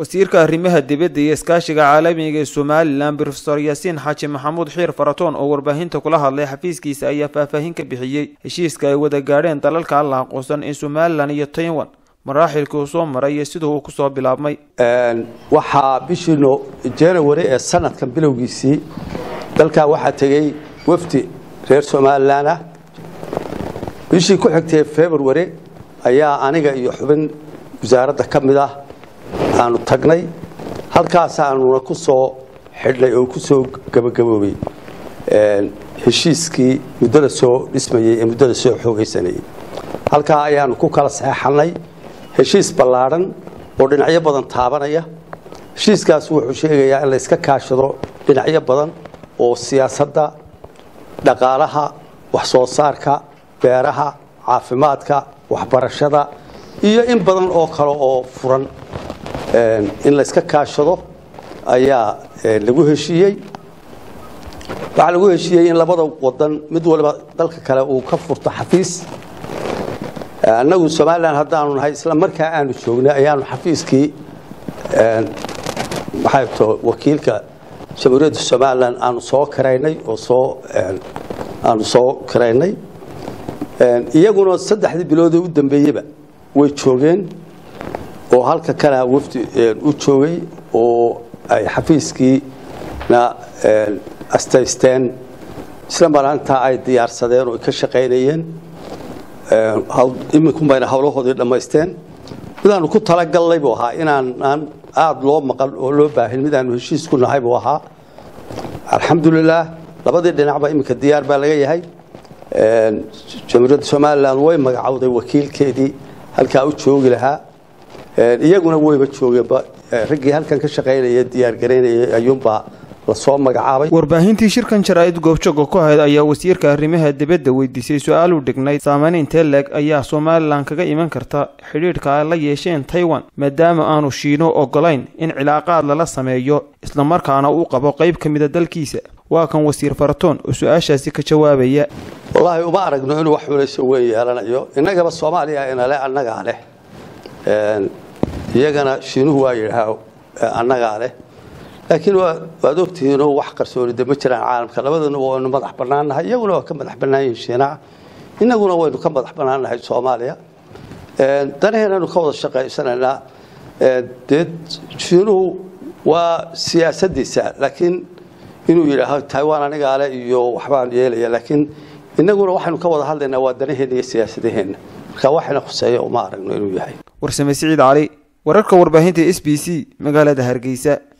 wasiirka arrimaha dibadda iyo iskaashiga caalamiga ee somalilan brofesor yaasiin xaaji maxamuud xiir faratoon oo warbaahinta kula hadlay xafiiskiisa ayaa faahfaahin ka bixiyey heshiiska ay wada gaadheen dalalka alla aqoonsan ee somalilan iyo taiwan maraaxilkii uu soo maray iyo siduu uu kusoo bilaabmay waxaa bishii janawari ee sanadkan bilowgiisii dalkaa waxaa tegey wafdi reer somalilan ah bishii ku xigtay february ayaa aniga iyo xubin wasaaradda ka mid ah aanu tagnay halkaasaanuna ku soo xidhnay oo ku soo gabagaboobay heshiiskii muddada soo dhismayey ee muddada soo xoogaysanayey halkaa ayaanu ku kala saxeexannay heshiis ballaadhan oo dhinacyo badan taabanaya heshiiskaas wuxuu sheegayaa in la iska kaashado dhinacyo badan oo siyaasadda dhaqaalaha wax soo saarka beeraha caafimaadka waxbarashada iyo in badan oo kale oo furan in la iska kaashado ayaa lagu heshiiyey waxaa lagu heshiiyey in labada wadan mid waliba dalka kale uu ka furto xafiis annagu somalilan haddaanu nahay isla markaa aanu joognay ayaanu xafiiskii maxay to wakiilka jamhuuriyadda somalilan aanu soo karaynay oo soo aanu soo karaynay iyaguna saddexdii biloodee u dambeeyeyba way joogeen oo halka kana wafdi u joogay oo ay xafiiskiina astaysteen isla marantaa ay diyaarsadeen oo ay ka shaqaynayeen iminkunbayna howlahoodii dhammaysteen midaanu ku talagalnay buu ahaa inaanaan aada loo maqan oo loo baahin midaanu heshiis ku nahay buu ahaa alxamdulilaah labadii dhinacba iminka diyaar baa laga yahay jamhuuriyadda somalilan way magacowday wakiilkeedii halkaa u joogi lahaa iyaguna wayba joogeenba raggii halkan ka shaqaynaya diyaargaraynayay ayuunbaa lasoo magacaabay warbaahintii shirkan jaraa'id goobjooga ku ahayd ayaa wasiirka arrimaha dibadda weydiisay su-aal u dhignayd saamayn intee leeg ayaa somalilan kaga iman karta xidhiidhka ay la yeesheen taiwan maadaama aanu shiino ogolayn in cilaaqaad lala sameeyo islamarkaana uu qabo qayb ka mida dalkiisa waa kan wasiir faratoon oo su-aashaasi ka jawaabaya wallaahi uma aragno inuu wax xulayso weyn yeelanayo innagaba soomaaliya inale annagaa leh iyagana shiinuhu waa yidhaah annagaa leh laakiin waad ogtihiinoo wax qarsoonida ma jiraan caalamka labadunuba waynu madax bannaannahay iyaguna waa ka madax bannaan yihiin shiinaca innaguna waynu ka madax bannaannahay soomaaliya danaheenanu ka wada shaqaysanaynaa dee shiinuhu waa siyaasaddiisa laakiin inuu yidhaaho taiwan anigaa leh iyo waxbaan yeelaya laakiin innaguna waxaynu ka wada hadlaynaa waa danaheenna iyo siyaasadaheenna marka waxayna khuseeya uma aragno inuu yahay warsame siciid cali wararka warbaahinta s b c magaalada hargeysa